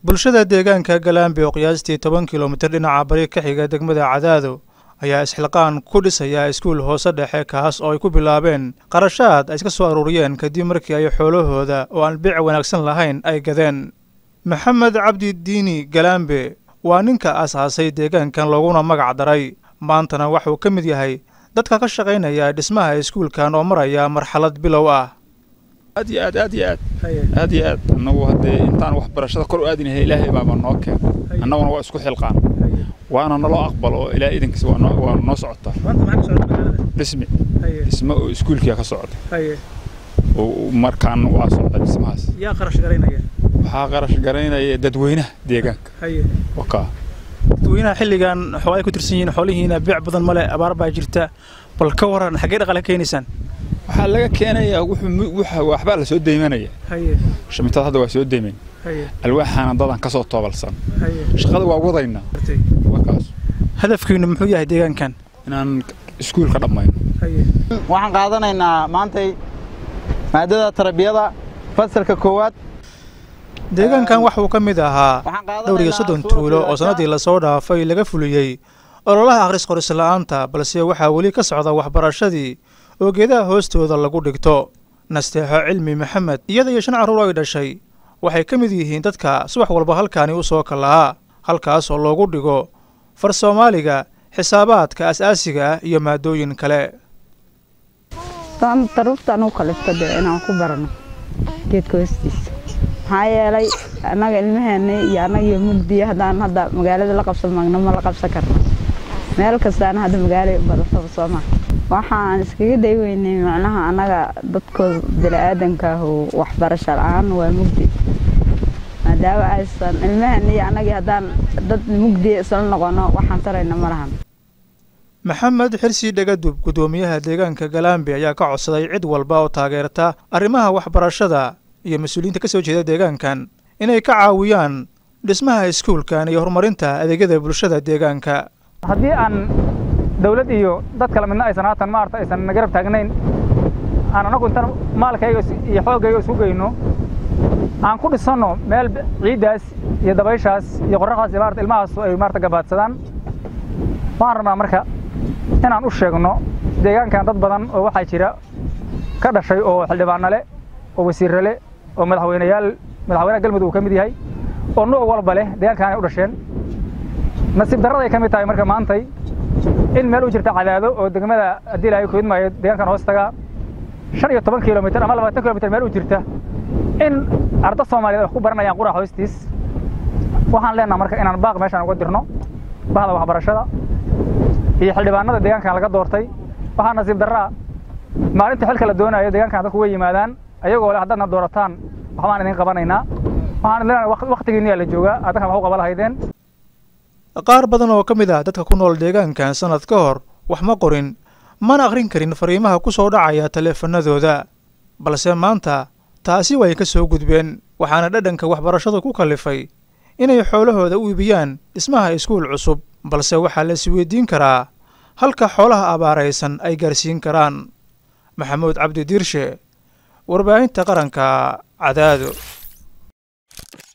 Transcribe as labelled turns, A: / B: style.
A: bulshada deegaanka galaambi oo qiyaastii toban kilomitir dhinaca bari ka xiga degmada cadaado ayaa isxilqaan ku dhisaya iskuul hoose dhexe kaas oo ay ku bilaabeen qarashaad ay iska soo aruuriyeen kadib markii ay xoolahooda oo aan biic wanaagsan lahayn ay gadeen maxamed cabdi diini galaambe waa ninka aasaasay deegaankan looguna magac daray maantana waxuu ka mid yahay dadka ka shaqaynaya dhismaha iskuulkan oo maraya marxalad bilow ah
B: aad iyo aad aad iyo aad aad iyo aad annagu haddee intaan waxbarashada kor u aadinahay ilaahay baaba noo keen annaguna waa isku xilqaan waana naloo aqbalo oo ilaa idankiisa waa noo waa noo socotaa dhismi dhismo oo iskuulkiya ka socda oo markaan waa socda dhismahaas
A: yaa qarash garaynaya
B: waxaa qarash garaynaya dadweynaha deegaanka wakaa
A: dadweynaha xilligan xoolay ku tirsan yihiin xoolihiina biic badan male abaar baa jirta bal ka waran xaggee dhaqaale ka keenaysaan
B: waxaa laga keenayaa wuxuu waxa waxbaa la soo deymanaya shamitada hadda waa soo deyman alwaaxaana dadan kasoo toobalsan shaqada waa wadaynaa wakaas
A: hadafkiinu muxuu yahay deegaankan
B: inaan iskuulka dhammayno
C: waxaan qaadanaynaa maantay maadada tarbiyada fasalka koowaad
A: deegaankan waxuu ka mid ahaa dhowr iyo soddon tuulo oo sannaddii lasoo dhaafay laga fuliyey ololaha akhris qoris la'aanta balse waxaa weli ka socda waxbarashadii oo geedaha hoostooda lagu dhigto nasteexo cilmi maxamed iyada iyo shan carruur ay dhashay waxay ka mid yihiin dadka subax walba halkaani u soo kalahaa halkaas oo loogu dhigo far soomaaliga xisaabaadka as-aasiga ah iyo maadooyin kale
D: daruurtaan u kalifta dee inaan ku barano geedka hoostiisa maxaa yeelay annaga ilmaheena iyo annagiyo mugdiya haddaan hadda magaalada la qabsan magno ma la qabsan karno meel kastaana hadda magaalay badataba soo maha waxaan iskaga day weynay macnaha annaga dadkooda bini'aadanka ah oo waxbarasho la-aan waa mugdi maadaama aysan ilmaheena iyo annagii haddaan dad mugdiya isla noqono waxaan tarayna ma lahan
A: maxamed xirsi dhegadub guddoomiyaha deegaanka galaambi ayaa ka codsaday cid walba oo taageerta arrimaha waxbarashada iyo mas-uuliyiinta ka soo jeeda deegaankan inay ka caawiyaan dhismaha iskuulkan iyo horumarinta adeegyada bulshada deegaanka
E: haddii aan dawlad iyo dad kale midna aysan haatan maarata aysan nagarab taagnayn aan anagu intan maalkayga iyo xooggayga isu geyno aan ku dhisanno meel ciiddaas iyo dabayshaas iyo qorraxdaas iyo maarata ilmahaas ay maarata gabaadsadaan waxaan rabnaa marka inaan u sheegno deegaankan dad badan oo waxaa jira ka dhashay oo xildhibaano leh oo wasiirre leh oo madaxweyneyaal madaxweynaha galmudug uu ka mid yahay oo nuuc walba leh deegaankan ay u dhasheen nasiib darraday ka mid tahay marka maantay in meel u jirta cadaado oo degmada haddii ilaahay ku idmaayo deegaankan hoostaga shan iyo toban kilomitir ama labaatan kilomitir meel u jirta in arda soomaaliyeed wax ku baranayaan qurac hoostiis waxaan leenaha marka inaan baaq meeshaan uga dirno bahda waxbarashada iyo xildhibaanada deegaankan laga doortay waxaa nasiib darraa maalinta xilka la doonayo deegaankan dadku way yimaadaan ayagoo leh haddaadna doorataan waxbaan idin qabanaynaa waxaan leenahay waktigiinniyaa la joogaa addankan wax u qaba lahaydeen
A: qaar badan oo ka mid ah dadka ku nool deegaankan sannad ka hor wax ma qorin mana akhrin karin fariimaha ku soo dhacaya taleefanadooda balse maanta taasi way ka soo gudbeen waxaana dhadhanka waxbarashadu ku kallifay inay xoolahooda u iibiyaan dhismaha iskuul cusub balse waxaa la isweydiin karaa halka xoolaha abaaraysan ay gaarsiin karaan maxamuud cabdi diirshe warbaahinta qaranka cadaado